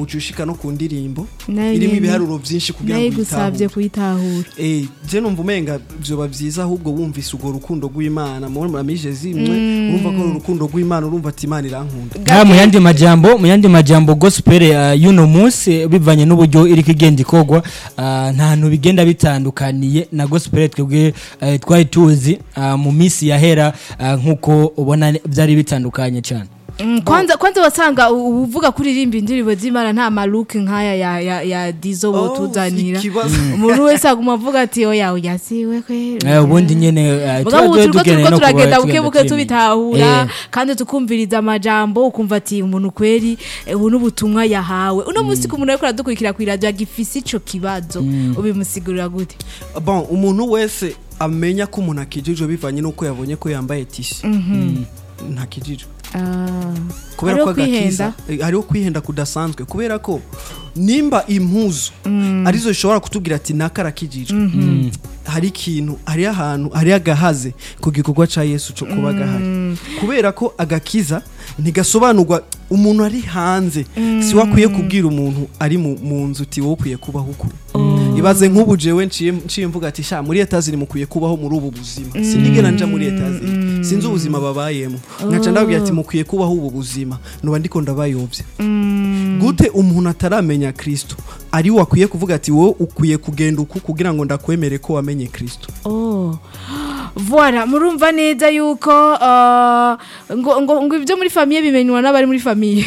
uca ushika no ku ndirimbo Nayo irimo nyene. ibiharuro byinshi kugira nayo ngo igusabye uyitahure kuyitahura Eh, je numva umenga vyoba vyiza ahubwo wumvise urwo rukundo rw'imana mu muramije zimwe urumva ko ari urukundo rw'imana urumva ati imana irankunda Ah, mu yandi majambo mu yandi majambo gospel uh, y'uno munsi bivanye n'uburyo iriko igenda ikogwa uh, nta hantu bigenda bitandukaniye na gospel twebwe uh, twari tuzi uh, mu minsi yahera uh, nk'uko ubona byari bitandukanye cyane Mm, kwanza kwanza wasanga u- uvuga kuririmba indirimbo z'imana nta maluke nk'aya ya, ya, ya dizo wotuzanira ikibazo umuntu wese aguma avuga ati oya oya siwe kweri Eh, ubundi nyene uh, mugabo tuba ubu turiko dukeneye turiko no kuba turagenda tugenda bukebuke tuyimenya. tubitahura Eh. kandi tukumviriza amajambo ukumva ati umuntu kweri eh, ubu n'ubutumwa yahawe uno munsi ku muntu ariko aradukurikira kw'iradiyo agifise ico kibazo ubimusigurira gute bon umuntu wese amenya ko umuntu akijijwe bivanye n'uko yabonye ko yambaye tisi ntakijijwe kubera Hariho ko agakiza kwihenda. eh, hariho kwihenda kudasanzwe kubera ko nimba impuzu arizo zishobora kutubwira ati naka arakijijwe hari ikintu hari ahantu hari agahaze ku gikorwa cya yesu cyo kuba gahari kubera ko agakiza ntigasobanurwa umuntu ari hanze si wakwiye kubwira umuntu ari mu mu nzu uti wowe ukwiye kubaho uku ibaze nk'ubu jewe nciye nciye mvuga ati sha muri etaziri mukwiye kubaho muri ubu buzima sinigera nja muri etaziri sinzi ubuzima babayemo nkaca ndabwira ati mukwiye kubaho ubu buzima nuba ndiko ndabayobya gute umuntu ataramenya kristo ari we akwiye kuvuga ati wowe ukwiye kugenda uku kugira ngo ndakwemere ko wamenye kristo Oh. Voilà, murumva neza yuko uh, ngo, ngo, ngo ibyo muri famiye bimenywa n'abari muri famiye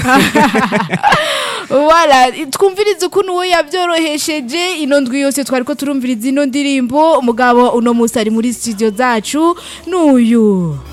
Voilà, twumviriza ukuntu we yabyorohesheje ino ndwi yose twari ko turumviriza ino ndirimbo umugabo uno munsi ari muri studio zacu n'uyu